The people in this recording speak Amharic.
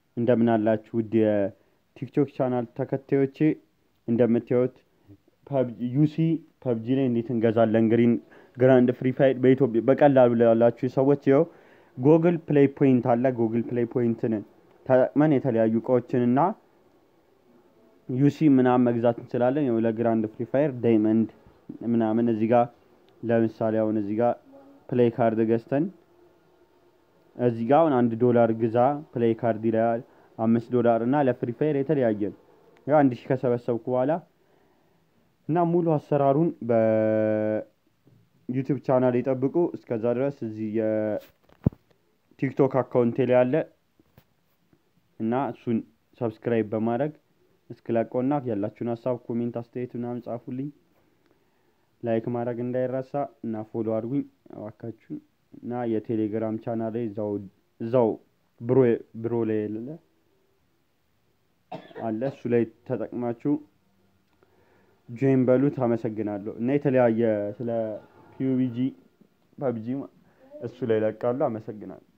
እንደምን አላችሁ ውድ የቲክቶክ ቻናል ተከታዮቼ። እንደምታዩት ዩሲ ፐብጂ ላይ እንዴት እንገዛለን ግሪን ግራንድ ፍሪ ፋይር በኢትዮጵያ በቀላሉ ላላችሁ ሰዎች ይኸው ጎግል ፕሌይ ፖይንት አለ። ጎግል ፕሌይ ፖይንትን ተጠቅመን የተለያዩ እቃዎችን እና ዩሲ ምናምን መግዛት እንችላለን። ያው ለግራንድ ፍሪ ፋየር ዳይመንድ ምናምን እዚህ ጋር ለምሳሌ አሁን እዚህ ጋር ፕሌይ ካርድ ገዝተን እዚህ ጋር አሁን አንድ ዶላር ግዛ ፕሌይ ካርድ ይላል። አምስት ዶላር እና ለፍሪ ፋየር የተለያየ ያው አንድ ሺህ ከሰበሰብኩ በኋላ እና ሙሉ አሰራሩን በዩቲዩብ ቻናል ይጠብቁ። እስከዛ ድረስ እዚህ የቲክቶክ አካውንቴ ላይ አለ እና እሱን ሰብስክራይብ በማድረግ እስክለቀውና ያላችሁን ሀሳብ ኮሜንት፣ አስተያየት ምናምን ጻፉልኝ። ላይክ ማድረግ እንዳይረሳ እና ፎሎ አድርጉኝ እባካችሁን። እና የቴሌግራም ቻናል ላይ እዛው እዛው ብሮ ብሮ ላይ የለ አለ እሱ ላይ ተጠቅማችሁ ጆይን በሉት። አመሰግናለሁ። እና የተለያየ ስለ ፒዩቢጂ ፐብጂ እሱ ላይ ለቃሉ። አመሰግናለሁ።